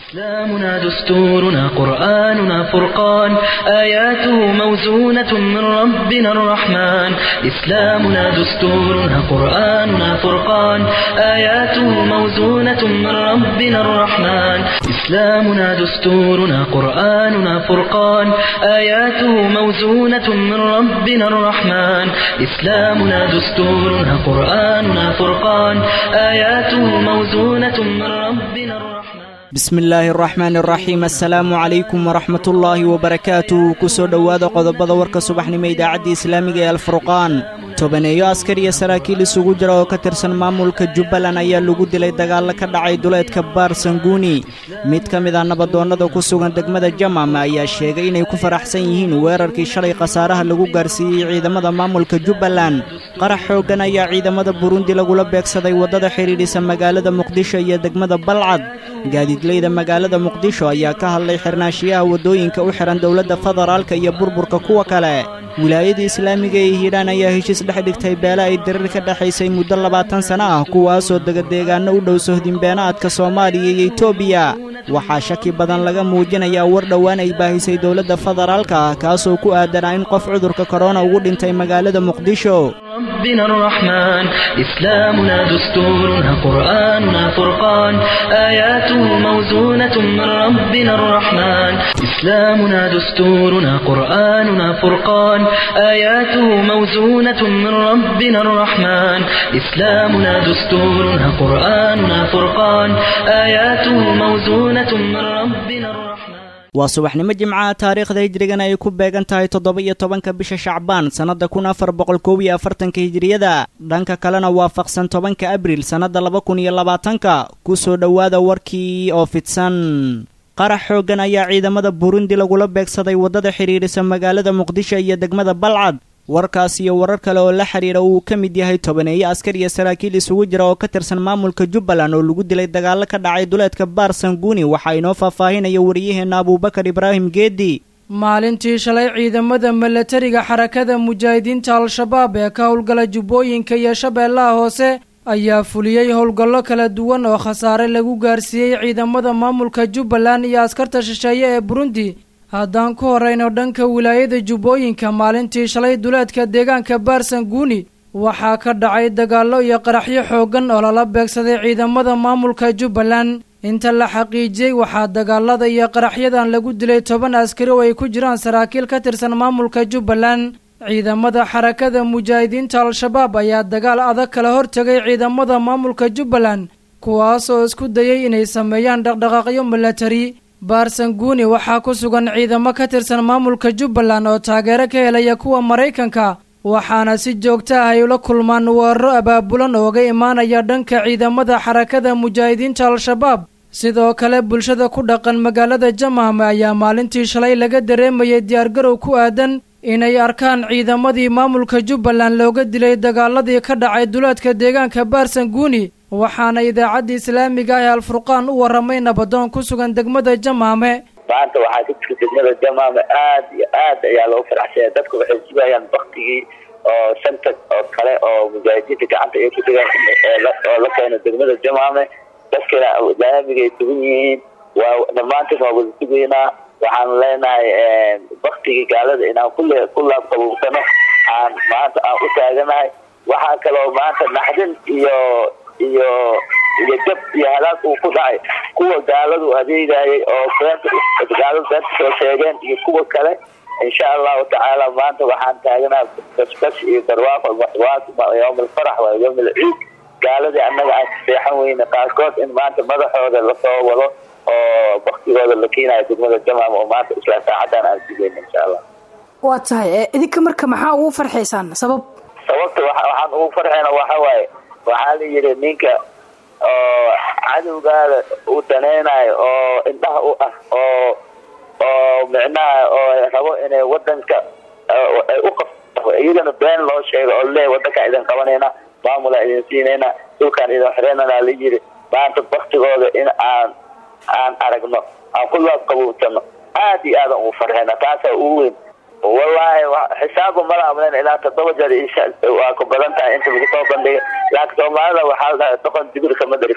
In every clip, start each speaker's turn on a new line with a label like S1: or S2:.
S1: إسلامنا دستورنا قرآننا فرقان آياته موزونة من ربنا الرحمن إسلامنا دستورنا قرآننا فرقان آياته موزونة من ربنا الرحمن إسلامنا دستورنا قرآننا فرقان آياته موزونة من ربنا الرحمن إسلامنا دستورنا قرآننا فرقان آياته موزونة من ربنا الرحمن
S2: bismi illaahi araxmaan araxiim assalaamu calaykum waraxmatullaahi wabarakaatu kusoo dhowaada qodobada warka subaxnimo idaacadda islaamiga ee alfurqaan tobaneeyo askar iyo saraakiil isugu jira oo ka tirsan maamulka jubbaland ayaa lagu dilay dagaallo ka dhacay duleedka baar sanguuni mid ka mid ah nabadoonnada ku sugan degmada jamam ayaa sheegay inay ku faraxsan yihiin weerarkii shalay khasaaraha lagu gaarsiiyey ciidamada maamulka jubbaland qarax xooggan ayaa ciidamada burundi lagula beegsaday waddada xidhiidhisa magaalada muqdisho iyo degmada balcad gaadiidleyda magaalada muqdisho ayaa ka hadlay xirnaashiyaha waddooyinka u xihan dowladda federaalka iyo burburka kuwa kale wilaayada islaamiga ee hiidhaan ayaa heshiis dhex dhigtay beele ay dirir ka dhexaysay muddo labaatan sanno ah kuwaasoo degadeegaanno u dhow sohdinbeenaadka soomaaliya iyo etoobiya waxaa shaki badan laga muujinayaa war dhowaan ay baahisay dowladda federaalka ah kaasoo ku aadanaa in qof cudurka korona ugu dhintay magaalada muqdisho
S1: ربنا الرحمن إسلامنا دستورنا قرآننا فرقان آياته موزونة من ربنا الرحمن إسلامنا دستورنا قرآننا فرقان آياته موزونة من ربنا الرحمن إسلامنا دستورنا قرآننا فرقان آياته موزونة من ربنا الرحمن
S2: waa subaxnimo jimcaha taariikhda hijrigana ay ku beegan tahay toddoba iyo tobanka bisha shacbaan sannadda kun afar boqol koob iyo afartanka hijiriyada dhanka kalena waafaqsan tobanka abriil sannadda laba kun iyo labaatanka ku soo dhowaada warkii oo fidsan qarax xooggan ayaa ciidamada burundi lagula beegsaday waddada xidhiidhisa magaalada muqdisho iyo degmada balcad warkaas iyo warar kale oo la xidhiidha uu ka mid yahay tobaneeyo askar iyo saraakiil isugu jira oo ka tirsan maamulka jubbaland oo lagu dilay dagaallo ka dhacay duleedka baar sanguuni waxaa inoo faahfaahinaya wariyaheenna abuubakar ibraahim geedi
S3: maalintii shalay ciidamada milatariga xarakada mujaahidiinta al-shabaab ee ka howlgala jubbooyinka iyo shabeellaha hoose ayaa fuliyey howlgallo kala duwan oo khasaare lagu gaarsiiyey ciidamada maamulka jubbaland iyo askarta shisheeye ee burundi haddaan ku horrayno dhanka wilaayada jubbooyinka maalintii shalay duleedka deegaanka baarsanguuni waxaa ka dhacay dagaallo iyo qaraxyo xooggan oo lala beegsaday ciidamada maamulka jubbaland inta la xaqiijiyey waxaa dagaalada iyo qaraxyadan lagu dilay toban askari oo ay ku jiraan saraakiil ka tirsan maamulka jubbaland ciidamada xarakada mujaahidiinta al-shabaab ayaa dagaal adag kala hortegay ciidamada maamulka jubbaland kuwaas oo isku dayay inay sameeyaan dhaqdhaqaaqyo milatari baarsanguuni waxaa ku sugan ciidamo ka tirsan maamulka jubbaland oo taageero ka helaya kuwa maraykanka waxaana si joogto ah ay ula kulmaan weeraro abaabulan ooga imaanaya dhanka ciidamada xarakada mujaahidiinta al-shabaab sidoo kale bulshada ku dhaqan magaalada jamam ayaa maalintii shalay laga dareemayay diyaargarow ku aadan inay arkaan ciidamadii maamulka jubbaland looga dilay dagaaladii ka dhacay duleedka deegaanka baarsanguuni waxaana idaacadda islaamiga ah ee alfurqaan u warramay nabadoon ku sugan degmada jamaame
S4: maanta waxaa ka jira degmada jamaame aad iyo aad ayaa loo faraxsanya dadku waxay sugayaan baktigii oo shanta oo kale oo mujaahidiinta gacanta ay ku degaan oo la keeno degmada jamaame dadkana laamigay sugan yihiin waa dhammaantiin waa wada sugaynaa waxaan leenahay baktigii gaalada inaan kule ku laabqabuubsano aan maanta aan u taaganahay waxaa kaloo maanta naxdin iyo iyo iyo jab iyo halaag uu ku dhacay kuwa gaaladu adeegayay oo beenta gaaladu beenta soo sheegeen iyo kuwa kale insha allahu tacaala maanta waxaan taaganaha basbas iyo barwaaqo yowm alfarax waa yowm alciid gaaladii annaga aan seexan weyne qaarkood in maanta madaxooda lasoo wado oo baktigooda la keenayo degmada jamaam oo maanta isla saacadan aan sugeyn insha allah
S5: waa tahay idinka marka maxaa ugu farxaysaan sabab
S4: sababta waxaan ugu farxayna waxa waaye waxaa la yidhi ninka oo cadowgaada uu danaynayo oo indhaha u ah oo oo micnaha oo rabo inay wadanka ay u qabto iyagana been loo sheego oo leeyahy wadankaan idin qabanayna maamulaa idin siinayna dhulkaan idin xireynana la yidhi maanta baktigooda in aan aan aragno aan ku laabqabuubsano aad iyo aadan ugu farxayna taasaa ugu weyn wallaahi xisaabu mala amlen ilaa toddoba jeer waa ku badan tahay inta lagu soo bandhigay laakiin soomaalida waxaa la dhahay doqon digir kama darif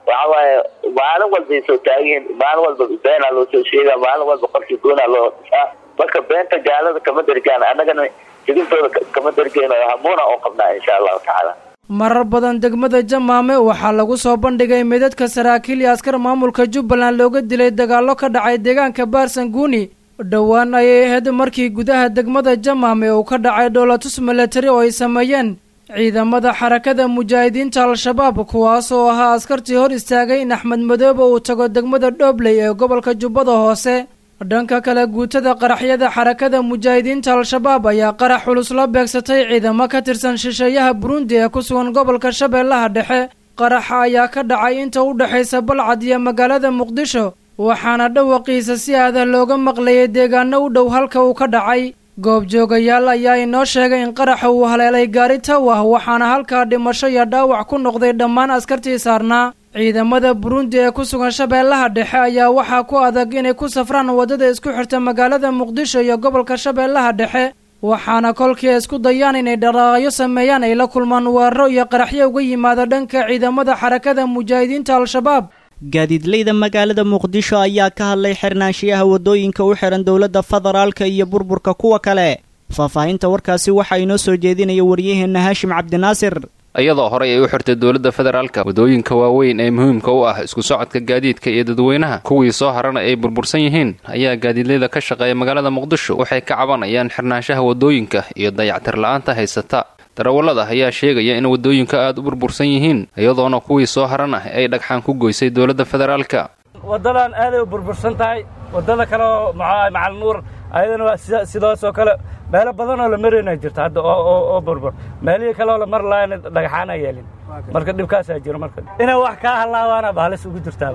S4: waxa waaye maalin walbay soo taagiin maalin walba beenaa loo soo sheegaa maalin walba qofkii goonaa loo dhisaa marka beenta gaalada kama dergaan annagana sigintooda kama dergeyno hamuuna oo qabnaa insha allahu tacaala
S3: marar badan degmada jamaame waxaa lagu soo bandhigay midadka saraakiil iyo askar maamulka jubbaland looga dilay dagaallo ka dhacay deegaanka baarsanguuni dhowaan ayay ahayd markii gudaha degmada jamaame uu ka dhacay dhoolatus milatari oo ay sameeyeen ciidamada xarakada mujaahidiinta al-shabaab kuwaas oo ahaa askartii hor istaagay in axmed madoobe uu tago degmada dhoobley ee gobolka jubbada hoose dhanka kale guutada qaraxyada xarakada mujaahidiinta al-shabaab ayaa qarax culus la beegsatay ciidamo ka tirsan shisheeyaha burundi ee ku sugan gobolka shabeellaha dhexe qaraxa ayaa ka dhacay inta u dhexaysa balcad iyo magaalada muqdisho waxaana dhawaqiisa si aadah looga maqlayay deegaano u dhow halka uu ka dhacay goobjoogayaal ayaa inoo sheegay in qaraxa uu haleelay gaari tawah waxaana halkaa dhimasho iyo dhaawac ku noqday dhammaan askartii saarnaa ciidamada burundi ee ku sugan shabeellaha dhexe ayaa waxaa ku adag inay ku safraan waddada isku xirta magaalada muqdisho iyo gobolka shabeellaha dhexe waxaana kolkii ay isku dayaan inay dhaqaaqyo sameeyaan ay la kulmaan weeraro iyo qaraxyo uga yimaada dhanka ciidamada xarakada mujaahidiinta al-shabaab
S2: gaadiidleyda magaalada muqdisho ayaa ka hadlay xirnaanshiyaha waddooyinka u xihan dowladda federaalka iyo burburka kuwa kale faahfaahinta warkaasi waxaa inoo soo jeedinaya waryaheenna haashim cabdinaasir
S6: iyadoo horey ay u xirtay dowladda federaalka waddooyinka waaweyn ee muhiimka u ah isku socodka gaadiidka iyo dadweynaha kuwii soo harana ay burbursan yihiin ayaa gaadiidleyda ka shaqeeya magaalada muqdisho waxay ka cabanayaan xirnaanshaha waddooyinka iyo dayactir la-aanta haysata darawallada ayaa sheegaya in waddooyinka aada u burbursan yihiin iyadoona kuwii soo haran ah ay dhagxaan ku goysay dowladda federaalka
S7: waddadan aaday u burbursan tahay waddada kale oo macalnuur ayadana waa sidaasoo kale meelo badanoo la marayna jirta hadda oo burbur meelihii kaleoo la mar lahayn dhagaxaana yeelin marka dhibkaasaa jiro marka inay wax kaa hallaabaana baalis ugu jirtaa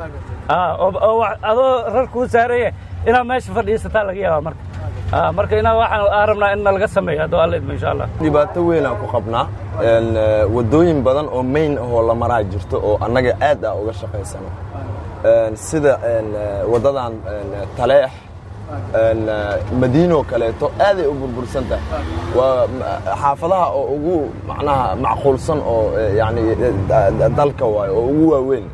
S7: oo adoo rar kuu saaraya inaad meesha fadhiisataa laga yaabaa marka marka inaa waxaan aan rabnaa in nalaga sameeyo hadduu alla idmo insha allah
S8: dhibaato weynaan ku qabnaa waddooyin badan oo mayn ahoo la maraa jirto oo annaga aad ah uga shaqaysano sida waddadan taleex madiinoo kaleeto aaday u burbursan tahay waa xaafadaha oo ugu macnaha macquulsan oo yani dalka waayo oo ugu waaweyn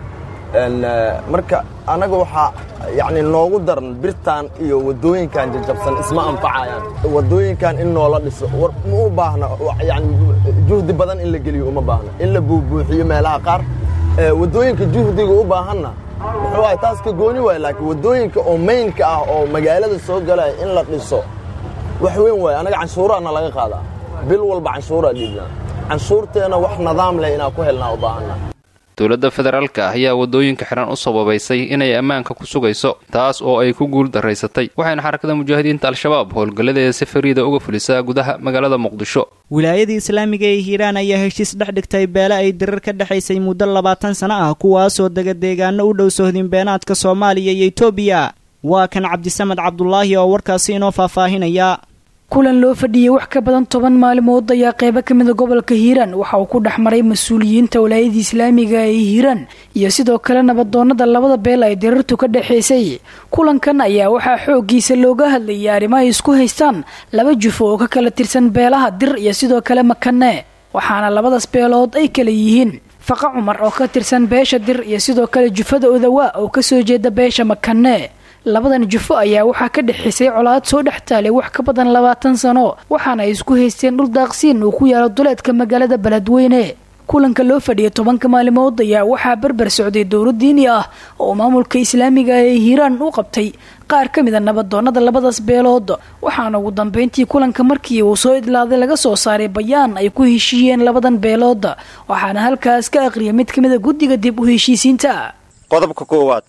S8: marka annaga waxaa yani noogu daran birtaan iyo waddooyinkan jajabsan isma anfacayaan waddooyinkan in noola dhiso war ma u baahna yani juhdi badan in la geliyo uma baahna in la buubuuxiyo meelaha qaar waddooyinka juhdiga u baahanna muxuu ahay taas ka gooni waaya laakiin waddooyinka oo maynka ah oo magaalada soo galaya in la dhiso wax weyn waaya annaga canshuuraana laga qaadaa bil walba canshuuraa dhiibnaa canshuurteenna wax nidaam leh inaan ku helnaa u baahanna
S6: dowladda federaalka ah ayaa waddooyinka xidhan u sababaysay inay ammaanka ku sugayso taas oo ay ku guul daraysatay waxayna xarakada mujaahidiinta al-shabaab howlgalladeeda si fariida uga fulisaa gudaha magaalada muqdisho
S2: wilaayadii islaamiga ee hiiraan ayaa heshiis dhex dhigtay beele ay dirar ka dhexaysay muddo labaatan sano ah kuwaasoo dega deegaano u dhow sohdin beenaadka soomaaliya iyo etoobiya waa kan cabdisamed cabdulaahi oo warkaasi inoo faahfaahinaya
S5: kulan loo fadhiyey wax ka badan toban maalmood ayaa qeybo ka mida gobolka hiiraan waxa uu ku dhex maray mas-uuliyiinta walaayadii islaamiga ee hiiraan iyo sidoo kale nabadoonada labada beel ay dirartu ka dhexaysay kulankan ayaa waxaa xooggiisa looga hadlayay arrimo ay isku haystaan laba jufo oo ka kala tirsan beelaha dir iyo sidoo kale makane waxaana labadaas beelood ay kala yihiin faqa cumar oo ka tirsan beesha dir iyo sidoo kale jufada odawa oo kasoo jeeda beesha makane labadan jufo ayaa waxaa ka dhexaysay colaad soo dhex taalay wax ka badan labaatan sano waxaana ay isku haysteen dhul daaqsiin uu ku yaalo duleedka magaalada beledweyne kulanka loo fadhiyay tobanka maalimood ayaa waxaa berber socday dowlo diini ah oo maamulka islaamiga ee hiiraan u qabtay qaar ka mida nabadoonada labadaas beelood waxaana ugu dambeyntii kulanka markii uu soo idlaaday laga soo saaray bayaan ay ku heshiiyeen labadan beelood waxaana halkaas ka aqriyay mid ka mida guddiga dib u heshiisiinta
S9: qodobka koowaad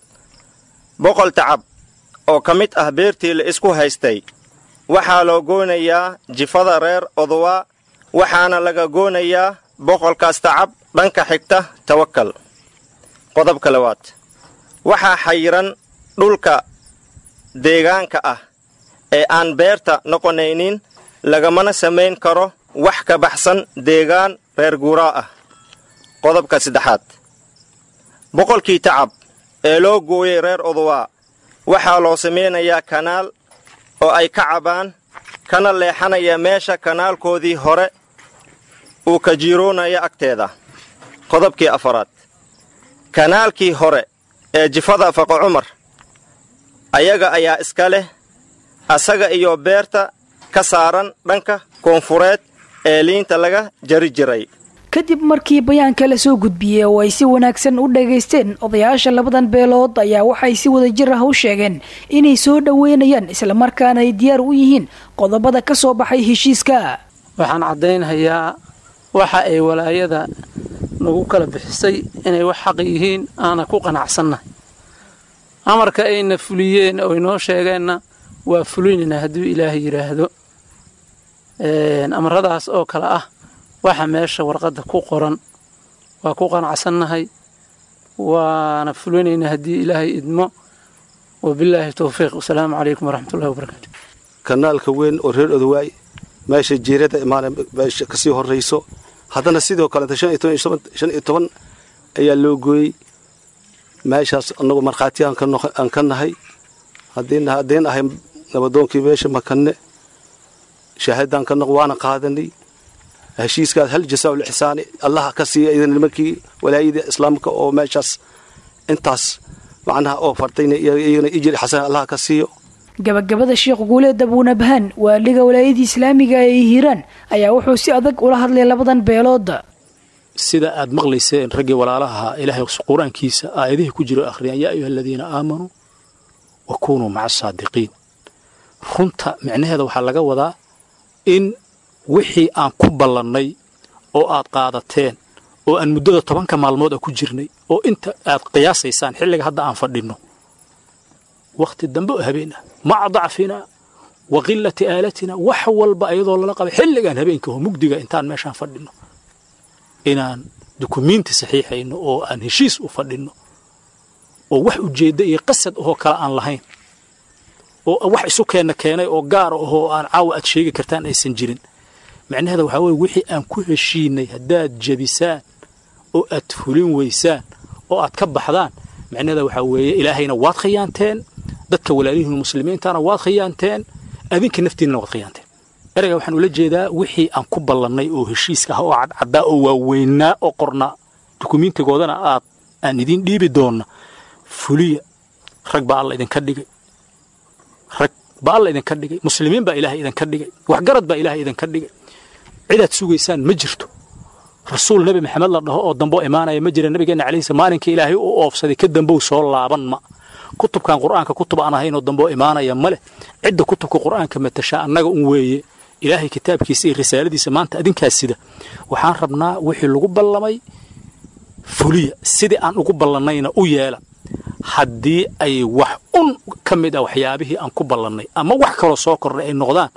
S9: boqol tacab oo ka mid ah beertii la isku haystay waxaa loo goonayaa jifada reer odowa waxaana laga goonayaa boqolkaas tacab dhanka xigta tawakal qodobka labaad waxaa xayiran dhulka deegaanka ah ee aan beerta noqonaynin lagamana samayn karo wax ka baxsan deegaan reer guuraa ah qodobka saddexaad boqolkii tacab ee loo gooyey reer odowa waxaa loo samaynayaa kanaal oo ay ka cabaan kana leexanaya meesha kanaalkoodii hore uu ka jiiroonaya agteeda qodobkii afaraad kanaalkii hore ee jifada faqo cumar ayaga ayaa iska leh asaga iyo beerta ka saaran dhanka koonfureed ee liinta laga jari jiray
S5: kadib markii bayaanka la soo gudbiyey oo ay si wanaagsan u dhagaysteen odayaasha labadan beelood ayaa waxay si wada jir ah u sheegeen inay soo dhoweynayaan islamarkaana ay diyaar u yihiin qodobada ka soo baxay heshiiska
S10: waxaan caddaynhayaa waxa ay walaayada nagu kala bixisay inay wax xaq yihiin aana ku qanacsannahay amarka ayna fuliyeen oo inoo sheegeenna waa fulinaynaa hadduu ilaahay yidhaahdo amaradaas oo kale ah waxa meesha warqadda ku qoran waa ku qanacsannahay waana fulinaynaa haddii ilaahay idmo wabilaahi towfiiq wasalaamu calaykum waraxmatullahi wabarakaatu
S11: kanaalka weyn oo reer odowaay meesha jiirada imaana meesha kasii horrayso haddana sidoo kaleeta shan iyo toban ayaa loo gooyey meeshaas annagu markhaati aan ka nahay haddiin ahay nabadoonkii meesha makanne shaahadaan ka noq waana qaadanay heshiiskaas hal jasaa ulixsaani allaha ka siiya idan nimankii walaayada islaamka oo meeshaas intaas macnaha oo fartayna iyagana ijri xasan allaha ka siiyo
S5: gabagabada sheekh guuleed abuunabhaan waaliga walaayadii islaamiga ee hiiraan ayaa wuxuu si adag ula hadlay labadan beelooda
S12: sida aad maqlayseen raggii walaalaha ilaahay qur-aankiisa aayadihii ku jiro akhriyaan yaa ayuha aladiina aamanuu wa kunuu maca asaadiqiin runta micnaheeda waxaa laga wadaa in wixii aan ku ballannay oo aad qaadateen oo aan muddada tobanka maalmood a ku jirnay oo inta aad qiyaasaysaan xilliga hadda aan fadhinno wakhti dambe oo habeen ah maca dacfinaa wa qilati aalatina wax walba ayadoo lala qabay xilligaan habeenka oo mugdiga intaan meeshaan fadhinno inaan dukumiinti saxiixayno oo aan heshiis u fadhinno oo wax ujeedda iyo qasad ahoo kale aan lahayn oo wax isu keenna keenay oo gaar ahoo aan caawa aad sheegi kartaan aysan jirin macnaheeda waxaa weye wixii aan ku heshiinay haddaad jebisaan oo aad fulin weysaan oo aad ka baxdaan macnaheeda waxaa weeye ilaahayna waad khiyaanteen dadka walaalihiin muslimiintana waad khiyaanteen adinka naftiinana waad khiyaanteen ereyga waxaan ula jeedaa wixii aan ku ballannay oo heshiiska ah oo cadcaddaa oo waaweynaa oo qornaa dukumiintigoodana aad aan idiin dhiibi doonna fuliya rag baa alla idinka dhigay rag baa alla idinka dhigay muslimiin baa ilaahay idinka dhigay waxgarad baa ilaahay idinka dhigay cidaad sugaysaan ma jirto rasuul nebi maxamed la dhaho oo damboo imaanaya ma jira nabigeenna calayhis maalinkii ilaahay u oofsaday ka dambow soo laaban ma kutubkan qur'aanka kutub aan ahaynoo damboo imaanaya ma leh cidda kutubka qur'aanka matashaa annaga un weeye ilaahay kitaabkiisa iyo risaaladiisa maanta adinkaas sida waxaan rabnaa wixii lagu ballamay fuliya sidii aan ugu ballannayna u yeela haddii ay wax un ka mid ah waxyaabihii aan ku ballannay ama wax kaloo soo kordhay ay noqdaan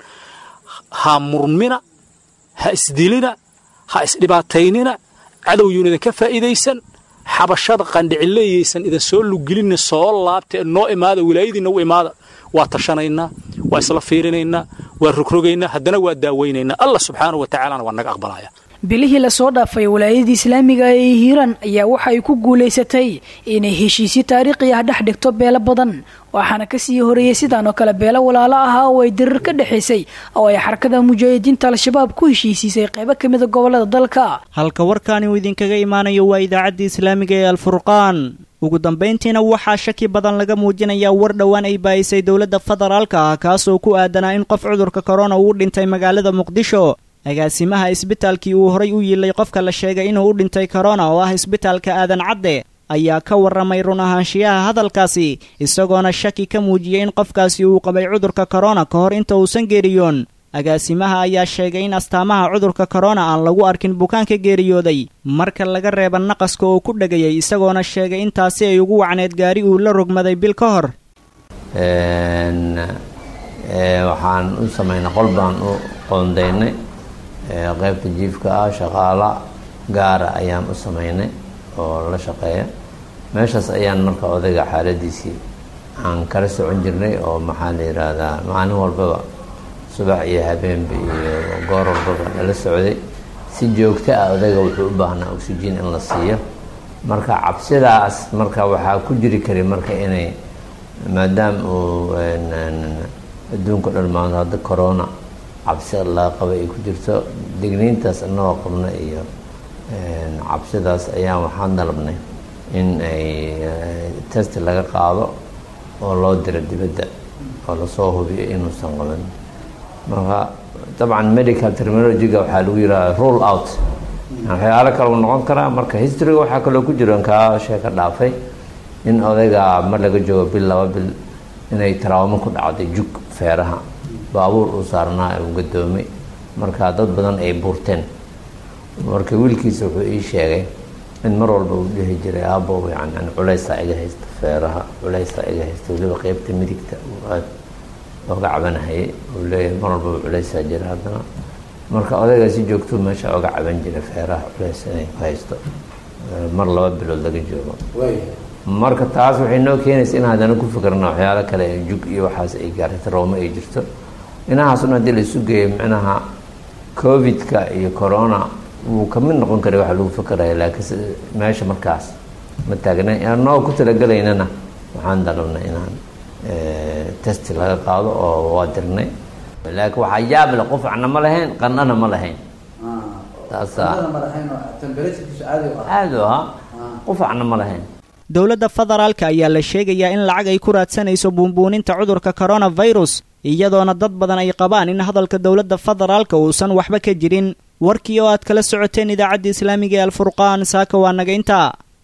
S12: ha murmina ha isdilina ha isdhibaataynina cadowyuun idinka faa'iidaysan xabashada qandhicileeyaysan idin soo lugelinna soo laabta noo imaada wilaayadiinna u imaada waa tashanaynaa waa isla fiirinaynaa waa rogrogaynaa haddana waa daawaynaynaa allah subxaanahu wa tacaalana waa naga aqbalaya
S5: bilihii lasoo dhaafay walaayadii islaamiga ee hiiraan ayaa waxa ay ku guulaysatay inay heshiisyo taariikhi ah dhex dhigto beelo badan waxaana kasii horeeyey sidaan oo kale beelo walaalo ahaa oo ay dirir ka dhexaysay oo ay xarakada mujaahidiinta al-shabaab ku heshiisiisay qaybo ka mida gobolada dalka
S2: halka warkaani uu idinkaga imaanayo waa idaacaddii islaamiga ee alfurqaan ugu dambayntiina waxaa shaki badan laga muujinayaa war dhowaan ay baayisay dowladda federaalka ah kaasoo ku aadanaa in qof cudurka korona uu dhintay magaalada muqdisho agaasimaha isbitaalkii uu horay u yiilay qofka la sheegay inuu u dhintay korona oo ah isbitaalka aadan cadde ayaa ka warramay run ahaanshiyaha hadalkaasi isagoona shaki ka muujiyey in qofkaasi uu qabay cudurka korona ka hor inta uusan geeriyoon agaasimaha ayaa sheegay in astaamaha cudurka korona aan lagu arkin bukaanka geeriyooday marka laga reeba naqaska oo ku dhegayay isagoona sheegay in taasi ay ugu wacneed gaari uu la rogmaday bil ka hor
S13: waxaan u samaynay qol baan u qoondaynay qaybta jiifka ah shaqaala gaara ayaan u samaynay oo la shaqeeya meeshaas ayaan marka odayga xaaladiisii aan kala socon jirnay oo maxaa la yidhaahdaa maalin walbaba subax iyo habeenba iyo goor walbaba nala socday si joogto ah odayga wuxuu u baahnaa oxygen in la siiyo marka cabsidaas marka waxaa ku jiri kari marka inay maadaama uu adduunka dhan maanta hadda corona cabsi laga qaba ay ku jirto digniintaas inagoo qabna iyo cabsidaas ayaan waxaan dalabnay in ay test laga qaado oo loo diro dibadda oo lasoo hubiyo inuusan qabin marka dabcan medical terminologyga waxaa lagu yidhaha rule out waxyaalo kale uu noqon karaa marka historyga waxaa kaloo ku jiro kaa sheeka dhaafay in odayga mar laga joogo bil laba bil inay taraawamo ku dhacday jug feeraha baabuur uu saarnaa uu gadoomay marka dad badan ay buurteen marka wiilkiisa wuxuu ii sheegay in mar walba uu dhihi jiray aabo yani culeysaa iga haysta feeraha culeysaa iga haysta weliba qeybta midigta uu aad oga cabanahayay uu leeyahay mar walbaba culeysaa jira haddana marka odaygaa si joogtuu meesha oga caban jiray feeraha culeys inay ku haysto mar laba bilood laga joogo marka taas waxay noo keenaysa in haddana ku fikirna waxyaalo kale jug iyo waxaas ay gaarta rooma ay jirto inahaasuna haddii la isu geeyo micnaha covid-ka iyo corona wuu kamid noqon karay waxa lagu fikiraya laakiin meesha markaas ma taagna anoo ku talagelaynana waxaan dalabnay inaan testi laga qaado oo waa dirnay laakiin waxaa yaab leh qufacna ma lahayn qandhana ma lahayn taasaa aada u ahaa qufacna ma lahayn
S2: dowladda federaalka ayaa la sheegayaa in lacag ay ku raadsanayso buunbuuninta cudurka coronavirus iyadoona dad badan ay qabaan in hadalka dowladda federaalka uusan waxba ka jirin warkii oo aad kala socoteen idaacadda islaamiga ee alfurqaan saaka waa naga intaa